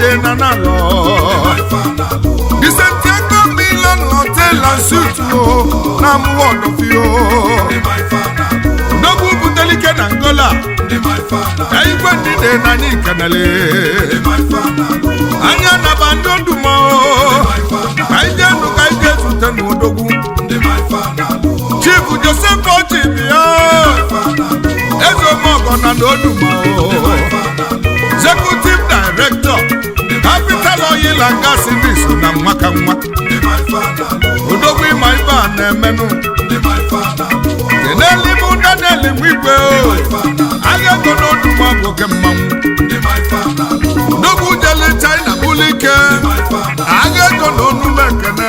monde na nalọ the santiago milan hotel and suit o na mụwa ọdọfio n'ogwu butelike na ngola igwe ndide na anyị kenele anya naba ndị odumo ka ije ndụ ka ije zute n'odogwu chief joseph ochibia eze omeọgọ na n'odumo executive director capital oil and gas industry na nwa ka nwa odogwu ịma ibe a na-emenụ kenelimu daniel nwigwe agha ego n'odumo bụ oke mmanwụ odogwu jele china bụlụ ike agha ego na onume ekene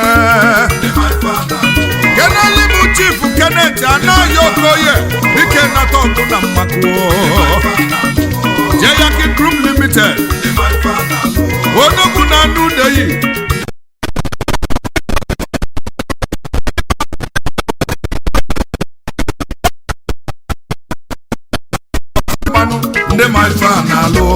kenelimu chief kenneth anaghị okoye ike nata ọgụ na mmakụ jeyaki group limited odogwu na anụ udeyi mmanụ ndị ma ife a na-alụ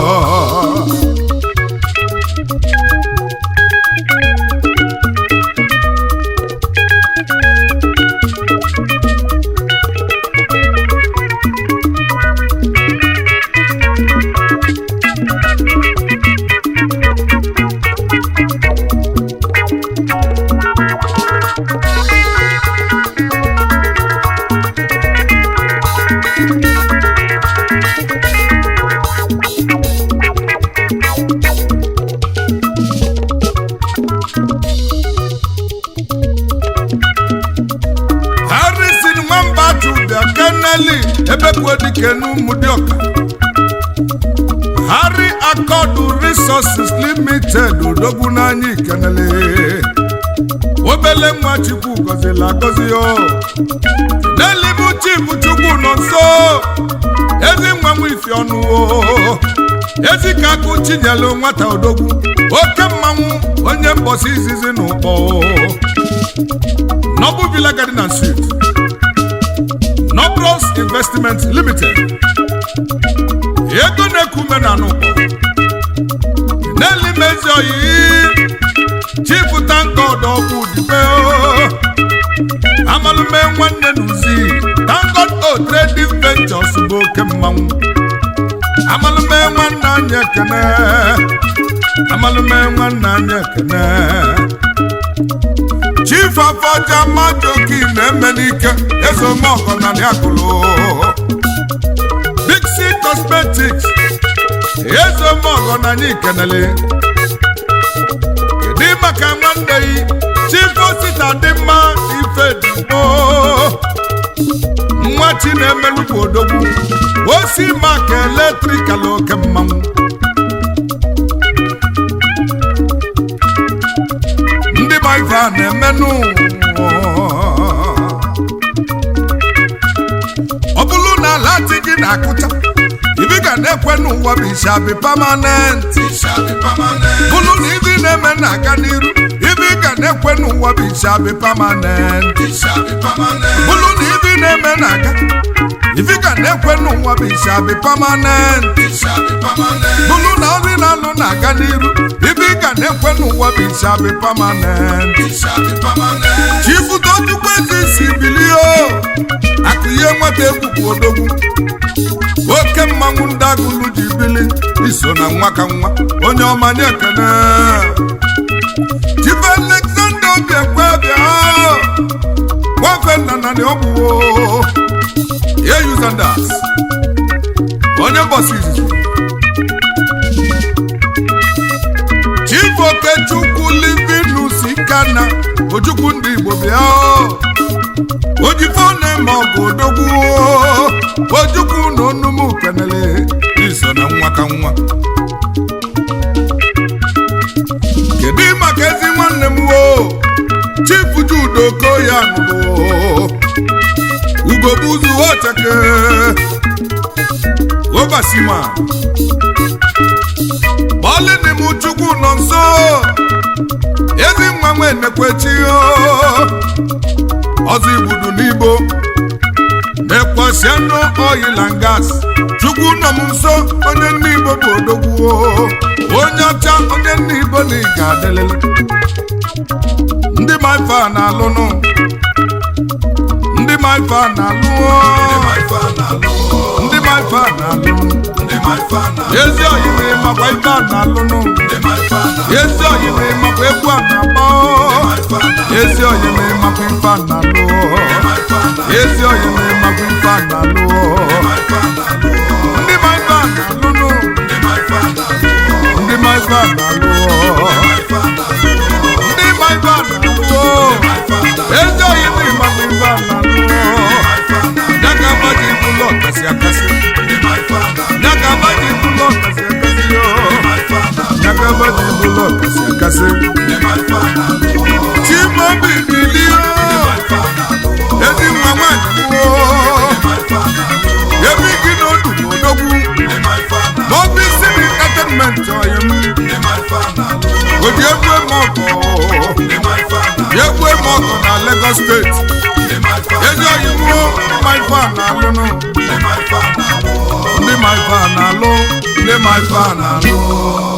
harrison nwamba tubia keneli ebekwuo dike n'ụmụdịọka harry akọdụ resources limited odogwu n'anya ikenele obele nwa chukwu gọzila agọzi yo n'elibu chief chukwu nọ nso ezi nwa nwa ifi ọnụ o ezi ka akụ chinyelu nwata odogwu oke mmanwụ onye mbọsi izizi na ụkpọ Noble Villa Garden and Suite, Nobros Investment Limited, ego na-ekume na n'ụkpọ n'elimezi oyi Chief Tankod ọkụ dibe amalume nwanne n'uzi Tankod O Trading Ventures bụ oke mmanwụ amalume nwanne anyị ekene amalume nwanne anyị ekene chief afọja majoki na-eme n'ike ezomọgọ na akụlụ bixi cosmetics ezomọgọ na anyị kenele dị maka nwanne yi chief osita dị mma ife digbo nwa chi na-emelukwu odogwu osi maka eletrikal oke mmanwụ ndị ma ife a na-emenụ ọ bụrụ na ala dị gị na-akụcha ibi ga na-ekwe n'ụwa bụ ishabi pamanent bụrụ na ibi na-eme na-aga n'iru ibi ga na-ekwe n'ụwa bụ ishabi pamanent bụrụ na ibi na-eme na-aga ibi ga na-ekwe n'ụwa bụ ishabi pamanent bụrụ na ọrụ na-alụ na-aga n'iru ibi ga na-ekwe n'ụwa bụ ishabi pamanent chifutochukwu ezi isi bilie akụ ihe nwata egwukwu odogwu oke mmanwụ ndị agụlụ ji bili iso na nwa ka nwa onye ọma nye ekene chief alexander obiekwe bịa nwafe nna na ọ bụ eyuzandas onye mbọsi izizi chief okechukwu livinus ikana ojukwu ndị igbo bịa ojifone ma ọ bụ odogwu ojukwu na onumu kenele iso na nwa ka nwa kedu maka ezi nwanne m wo chief judo koya nụrụ ugobuzu ocheke obasima ọlịnị m chukwu nọ nso ezi nwa nwe nekwechi ọzọ igbudu n'igbo na-ekwesị anụ oil and gas chukwu nọ m nso onye nne igbo bụ odogwu onye ọcha onye nne igbo na ị ga-adịlịlị ndị ma ife a na-alụnụ ndị ma ife a na-alụ ndị ma ife a na-alụ ezi oyime makwa ife a na-alụnụ ezi oyime makwa egwu a na-agba ezi oyime makwa ife a na-alụ ezi oyime makwa ife a na-alụ ndị ma ife a na-alụnụ ndị ma ife a na-alụ ndị ma ife a na-alụ ezi oyime makwa ife a na-alụ ya ka agbaji bụlọ kasị akasị ya ka agbaji bụlọ kasị akasị yo ya ka agbaji bụlọ kasị akasị chimobi bilie ezi nwa nwanyị gboo ebe gị n'odu odogwu n'obi siri entertainment ọyị m oji egwu eme ọkọ egwu eme ọkọ na Lagos steeti ezi ọyị mụọ mma ife a na-alụnụ ndị ma ife a na-alụ ndị ma ife a na-alụ